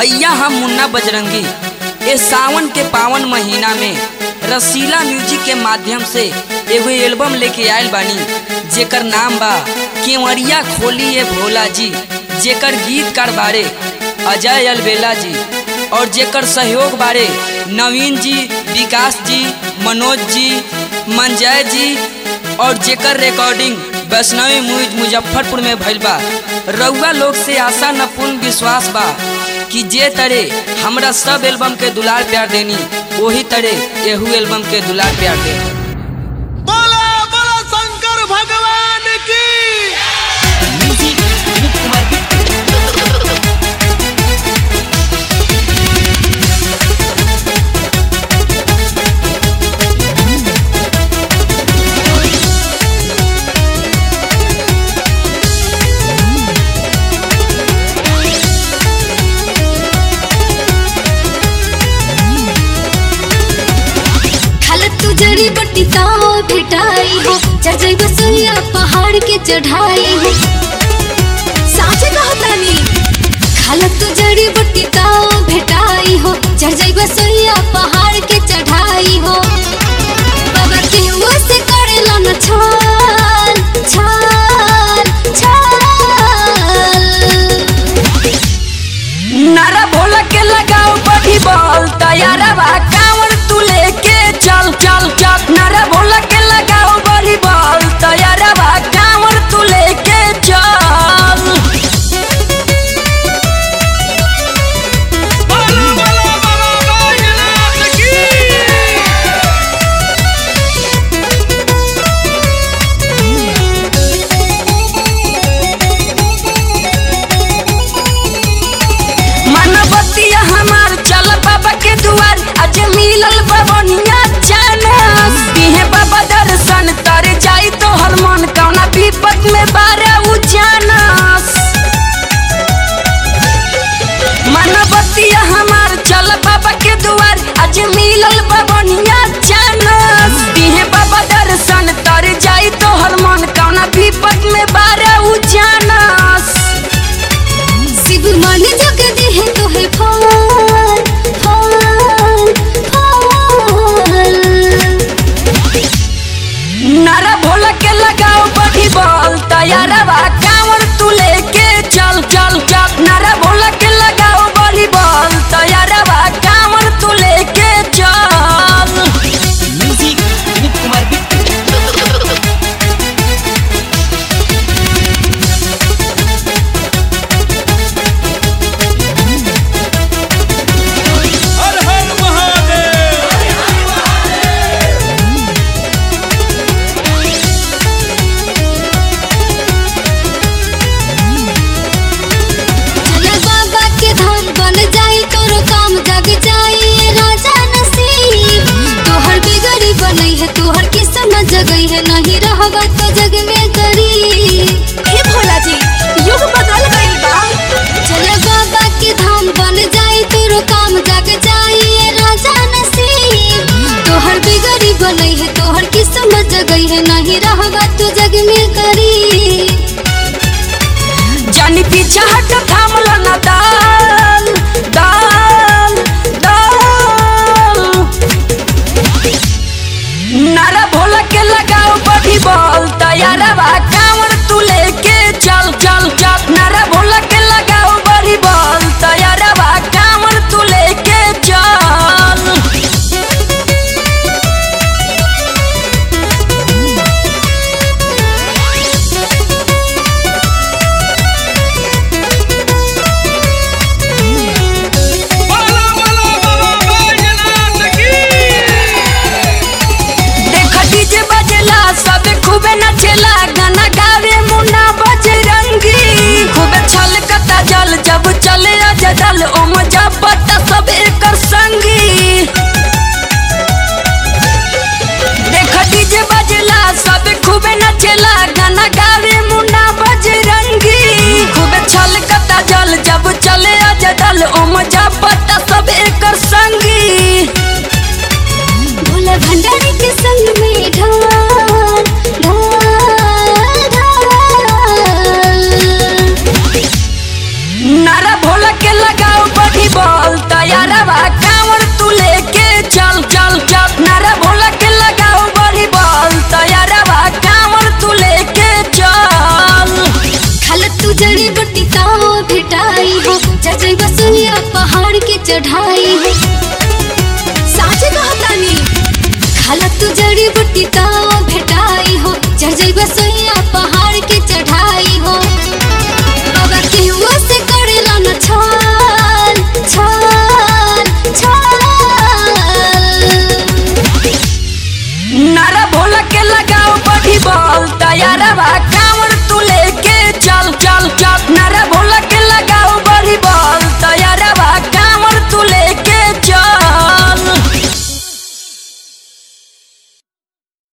भैया हम मुन्ना बजरंगी ए सावन के पावन महीना में रसीला म्यूजिक के माध्यम से एगो एल्बम लेके आयल बानी जेकर नाम बा केवड़िया खोली ए भोला जी जेकर गीतकार बारे अजय अलबेला जी और जेकर सहयोग बारे नवीन जी विकास जी मनोज जी मंजय जी और जेकर रिकॉर्डिंग वैष्णवी मूज मुजफ्फरपुर में भइल बा रउआ लोग से आशा न पूर्ण विश्वास बा कि जे तरे हमरा सब एल्बम के दुलार प्यार देनी वही तरे एहू एल्बम के दुलार प्यार दे बोला बोला शंकर भगवान की खालत तू जड़ी बट्टी ताओ भेटाई हो चढ़ जाई बसैया पहाड़ के चढ़ाई हो साचे कहतानी खालत तू जड़ी बट्टी ताओ भेटाई हो चढ़ जाई बसैया पहाड़ के चढ़ाई हो बाबा के मुंह से करेला न छाल छाल छाल नारा भोला के लगाओ बड़ी बॉल तैयारा बा कांवर तू लेके चल चल चल नारा भोला के लगाओ बड़ी बॉल तैयारा बा कांवर तू लेके चल बोला बोला बाबा बैजनाथ की मनबतिया हमार चल बाबा के दुआर आज मिलल बबनिया चानस दिहे बाबा दर्शन तर जाई तो हर मन कौना विपत में बारा उजानस मनबतिया हमार चल बाबा के दुआर आज मिलल बबनिया चानस दिहे बाबा दर्शन तर जाई तो हर मन कौना विपत में बारा उजानस शिव मन जग देह तोहे फल फल फल नारा भोला के लगाओ बड़ी बॉल तैयारा बा कांवर तू लेके चल चल चल नारा भोला के लगाओ बड़ी बॉल तैयारा बा कांवर तू लेके चल म्यूजिक विनीत कुमार बिट्टू हर हर महादेव चल बाबा के धाम बन जाई तोरो काम जग जाई ये राजा नसीब तोहर बिगड़ी बनई है तोहर किस्मत जगई है नहीं रहबा तो जग में गरीब हे भोला जी युग बदल गइल बा चल बाबा के धाम बन जाई तोरो काम जग जाई ये राजा नसीब तोहर बिगड़ी बनई है तोहर किस्मत जगई है नहीं रहबा तो जग में गरीब जानी पीछे हट थामल न दाल दाल दाल नारा भोला के लगाओ बड़ी बॉल तैयारा बा कांवर तू लेके चल चल चल नारा भोला के लगाओ बड़ी बॉल तैयारा बा कांवर तू लेके चल बोला बोला बाबा बैजनाथ की देख डीजे बजेला सब खूबे नचेला गाना गावे मुन्ना बजरंगी खूबे छलकता जल जब चले अजदल ओम जपता सब एकर संगी देख डीजे बजेला सब खूबे नचेला गाना गावे मुन्ना बजरंगी खूबे छलकता जल जब चले अजदल ओम जपता सब एकर संगी भोला भंडारी के संग में ढाल ढाल ढाल नारा भोला के लगाओ बड़ी भेटाई हो जजई बसुइया पहाड़ के चढ़ाई हो साचे कहतानी खाला तू जड़ी बूटी तो भेटाई हो जजई बसुइया पहाड़ के चढ़ाई हो बाबा केहुआ से करेला न छाल छाल छाल नारा भोला के लगाओ बड़ी बॉल तैयार बा कांवर तू लेके चल चल चल नारा भोला